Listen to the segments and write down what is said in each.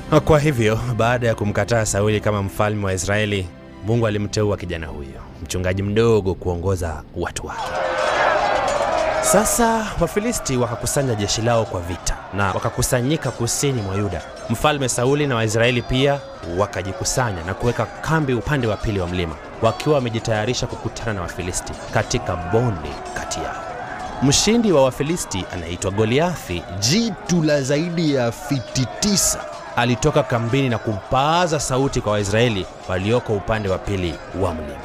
Kwa hivyo baada ya kumkataa Sauli kama mfalme wa Israeli, Mungu alimteua kijana huyo, mchungaji mdogo, kuongoza watu wake. Sasa Wafilisti wakakusanya jeshi lao kwa vita na wakakusanyika kusini mwa Yuda. Mfalme Sauli na Waisraeli pia wakajikusanya na kuweka kambi upande wa pili wa mlima, wakiwa wamejitayarisha kukutana na Wafilisti katika bonde kati yao. Mshindi wa Wafilisti anaitwa Goliathi, jitu la zaidi ya fiti tisa, alitoka kambini na kupaaza sauti kwa Waisraeli walioko upande wa pili wa mlima.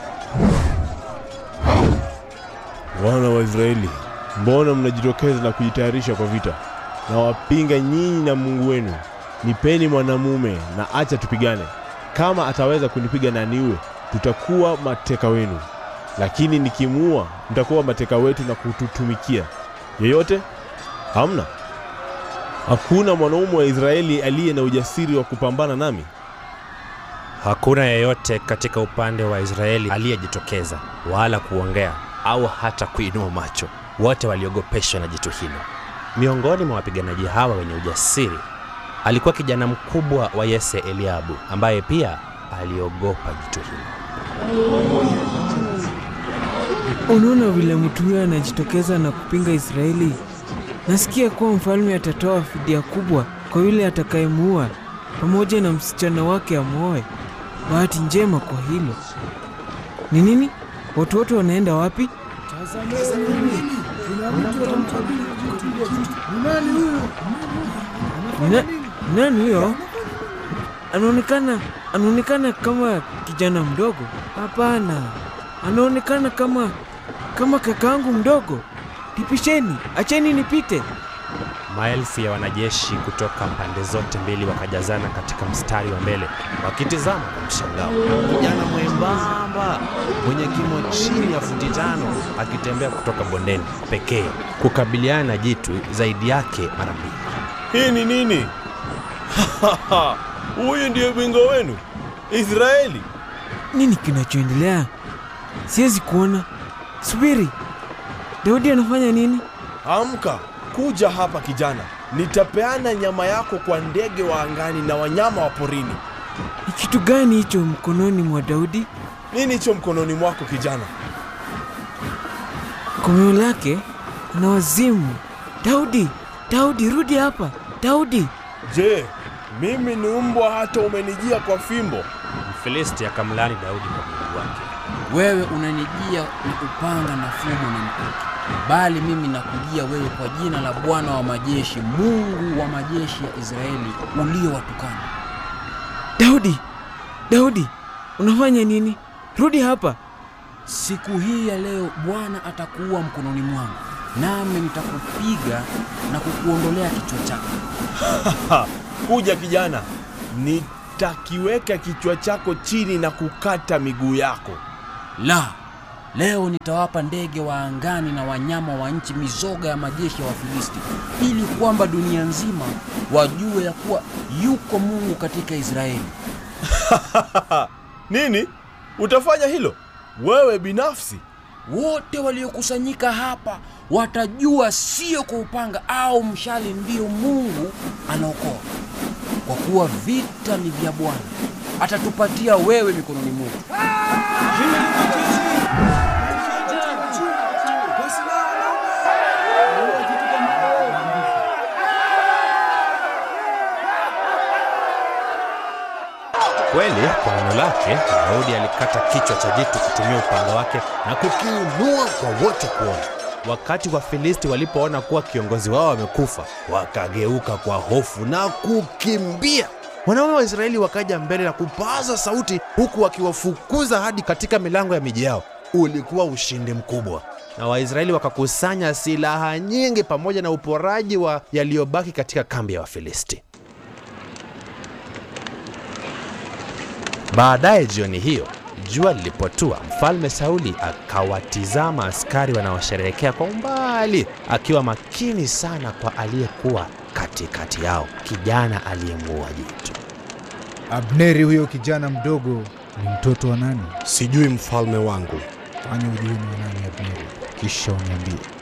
Wana wa Israeli, mbona mnajitokeza na kujitayarisha kwa vita? Na wapinga nyinyi na Mungu wenu. Nipeni mwanamume na acha tupigane. Kama ataweza kunipiga na niue, tutakuwa mateka wenu, lakini nikimuua, mtakuwa mateka wetu na kututumikia. Yeyote? Hamna. Hakuna mwanaume wa Israeli aliye na ujasiri wa kupambana nami. Hakuna yeyote katika upande wa Israeli aliyejitokeza wala kuongea au hata kuinua macho. Wote waliogopeshwa na jitu hilo. Miongoni mwa wapiganaji hawa wenye ujasiri alikuwa kijana mkubwa wa Yese, Eliabu, ambaye pia aliogopa jitu hilo. Unaona vile mtu huyo anajitokeza na kupinga Israeli. Nasikia kuwa mfalme atatoa fidia kubwa kwa yule atakayemuua pamoja na msichana wake amwoe. Bahati njema kwa hilo. Ni nini? Watu wote wanaenda wapi? Nina- Nani huyo? Anaonekana anaonekana kama kijana mdogo. Hapana, anaonekana kama kama kakaangu mdogo. Nipisheni, acheni nipite. Maelfu ya wanajeshi kutoka pande zote mbili wakajazana katika mstari wa mbele wakitizama kwa mshangao. Kijana mwembamba mwenye kimo chini ya futi tano akitembea kutoka bondeni pekee kukabiliana na jitu zaidi yake mara mbili. Hii ni nini? Huyu ndiye bingwa wenu Israeli. Nini kinachoendelea? Siwezi kuona. Subiri, Daudi anafanya nini? Amka, kuja hapa kijana, nitapeana nyama yako kwa ndege wa angani na wanyama wa porini. Ni kitu gani hicho mkononi mwa Daudi? Nini hicho mkononi mwako kijana? Komeo lake ana wazimu. Daudi, Daudi, rudi hapa. Daudi, Je, mimi ni mbwa hata umenijia kwa fimbo? Mfilisti akamlani Daudi kwa Mungu wake. Wewe unanijia na upanga na fumo na mkuki, bali mimi nakujia wewe kwa jina la Bwana wa majeshi, Mungu wa majeshi ya Israeli uliowatukana. Daudi, Daudi, unafanya nini? Rudi hapa. Siku hii ya leo Bwana atakuua mkononi mwangu, nami nitakupiga na kukuondolea kichwa chako. Ha, kuja kijana, nitakiweka kichwa chako chini na kukata miguu yako. La, leo nitawapa ndege wa angani na wanyama wa nchi mizoga ya majeshi ya Wafilisti, ili kwamba dunia nzima wajue ya kuwa yuko Mungu katika Israeli. Nini? Utafanya hilo wewe binafsi? Wote waliokusanyika hapa watajua sio kwa upanga au mshale ndio Mungu anaokoa, kwa kuwa vita ni vya Bwana, atatupatia wewe mikononi mwetu. Kweli, kwa neno lake Daudi alikata kichwa cha jitu kutumia upanga wake na kukiinua kwa wote kuona. Wakati Wafilisti walipoona kuwa kiongozi wao amekufa, wakageuka kwa hofu na kukimbia. Wanaume wa Israeli wakaja mbele na kupaza sauti, huku wakiwafukuza hadi katika milango ya miji yao. Ulikuwa ushindi mkubwa, na Waisraeli wakakusanya silaha nyingi pamoja na uporaji wa yaliyobaki katika kambi ya Wafilisti. Baadaye jioni hiyo, jua lilipotua, mfalme Sauli akawatizama askari wanaosherehekea kwa umbali, akiwa makini sana kwa aliyekuwa katikati yao, kijana aliyemuua jitu. Abneri huyo kijana mdogo ni mtoto wa nani? Sijui mfalme wangu. Fanya ujue ni wa nani Abneri, kisha uniambie.